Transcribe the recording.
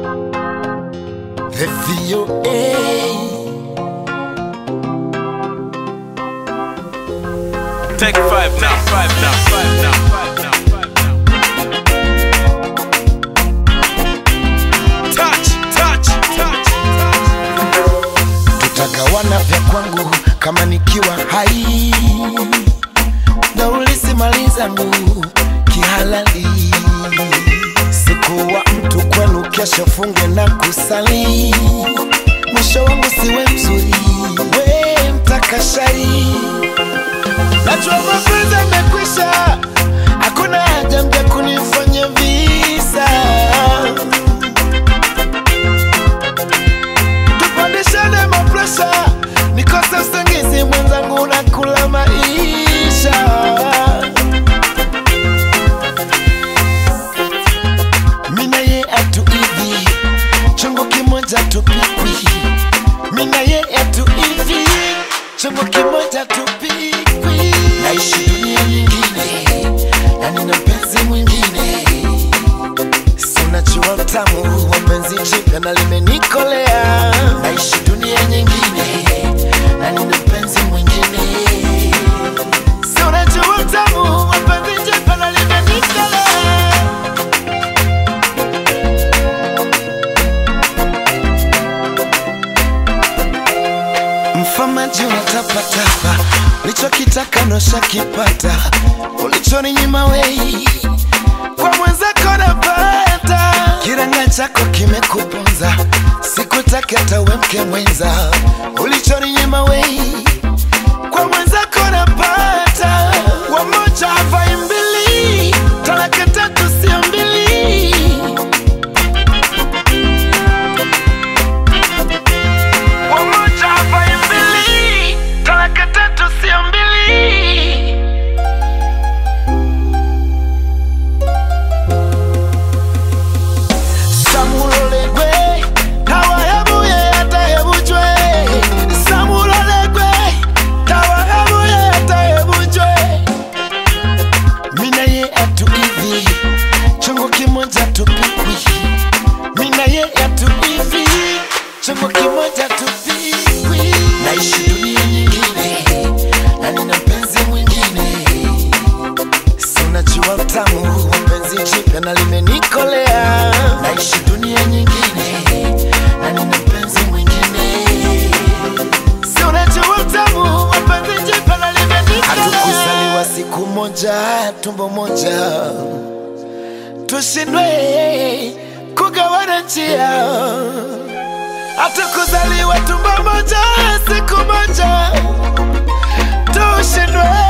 The VOA. Take five now, five now, five now, five now, five now. Touch, touch, touch, touch. Tutagawana vya kwangu kama nikiwa hai na ulisimali zangu kihalali. Sikuwa mtu kwenu, kesho funge na kusali. Mwisho wangu siwe mzuri, we mtakashari. Najua mapenzi yamekwisha, hakuna haja mja kunifanya visa. tupandishane mapresha, nikose usingizi mwenzangu na kula maisha. Mina ye atu hivi, chungu kimoja tupikwi. Mina ye atu hivi, chungu kimoja tupikwi. Naishi dunia nyingine na nina mpenzi mwingine Sinajua utamu wa penzi jipya na limenikolea. Naishi dunia nyingine na nina mpenzi mwingine. Sinajua utamu wa penzi jipya na limenikolea. Mfamaji unatapatapa, ulichokitaka noshakipata, ulichoninyima wei kwa mwenzako napata. Kiranga chako kimekuponza, sikutaki hata uwe mke mwenza, ulichoninyima wei kwa mwenzako napata. Wamoja havai mbili, talaka tatu sio mbili. Wamoja havai mbili, talaka tatu sio mbili. Samulolegwe tawahebuye atahebujwe Samulolegwe tawahebuye atahebujwe Mina ye atu hivi chungu kimoja tupikwi Mina ye atu hivi chungu kimoja tupikwi Naishi dunia nyingine na nina mpenzi mwingine Sinajua utamu wa penzi jipya na limenikolea. Naishi dunia nyingine na nina mpenzi mwingine. Sinajua utamu wa penzi jipya na limenikolea. Hatukuzaliwa siku moja, tumbo moja, tushindwe kugawana njia. Hatukuzaliwa tumbo moja, siku moja, tushindwe